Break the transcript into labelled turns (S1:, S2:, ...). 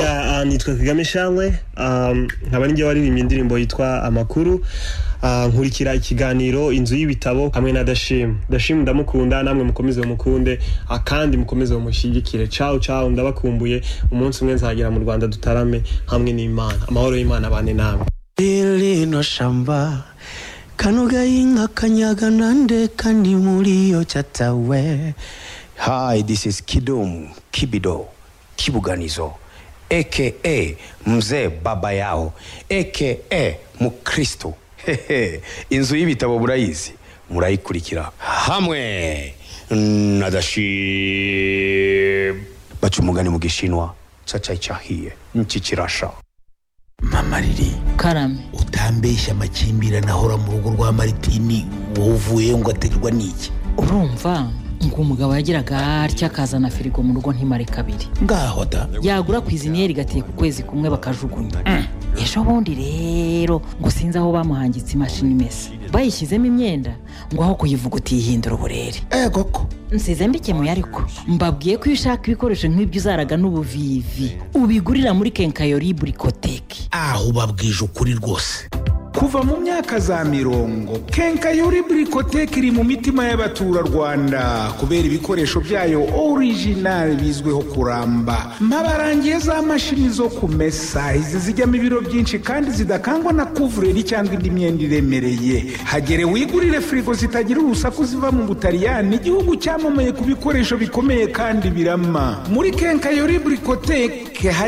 S1: ya ah, nitwa kagame shanwe Ah, nkaba ninjye waririmbye indirimbo yitwa amakuru Ah, nkurikira ikiganiro inzu y'ibitabo hamwe na dashimu dashimu ndamukunda namwe mukomeze mumukunde ah, kandi mukomeze mumushyigikire cawo cawo ndabakumbuye umunsi umwe nzagera mu rwanda dutarame hamwe n'imana amahoro y'imana abane namwe
S2: lino shamba kanoga inka kanyaga nande kandi muri yo cyatawe
S3: Hi, this is Kidum Kibido Kibuganizo aka Mzee Baba Yao aka Mukristo. Hehe, Inzu y'ibitabo burayizi murayikurikira hamwe na Dashim. Baca umugani mu gishinwa caca cyahiye niki kirasha.
S4: mama riri
S5: karame
S4: utambeshya amakimbirane ahora mu rugo rwa maritini wowe uvuyeyo ngo aterwa n'iki
S5: urumva ngo umugabo yagiraga atya akazana firigo mu rugo ntimare kabiri
S4: ngaho da
S5: yagura ku iziniyeri igatiye ku kwezi kumwe bakajugunya ejo bundi rero ngo sinzi aho bamuhangitse imashini imesa bayishyizemo imyenda ngo aho kuyivuguta yihindura uburere
S4: eh koko
S5: nsize mbikemuye ariko mbabwiye ko iyo ushaka ibikoresho nk'ibyo uzaraga n'ubuvivi ubigurira muri kenkayori burikoteki
S4: aho ubabwije ukuri rwose
S6: kuva mu myaka za mirongo kenkayori burikoteke iri mu mitima y'abaturarwanda kubera ibikoresho byayo orijinali bizwiho kuramba mabarangiye za mashini zo kumesa izi zijyamo ibiro byinshi kandi zidakangwa na kuvureri cyangwa indi myenda iremereye hagere wigurire firigo zitagira urusaku ziva mu butaliyani igihugu cyamamaye ku bikoresho bikomeye kandi birama muri kenkayori burikoteke hari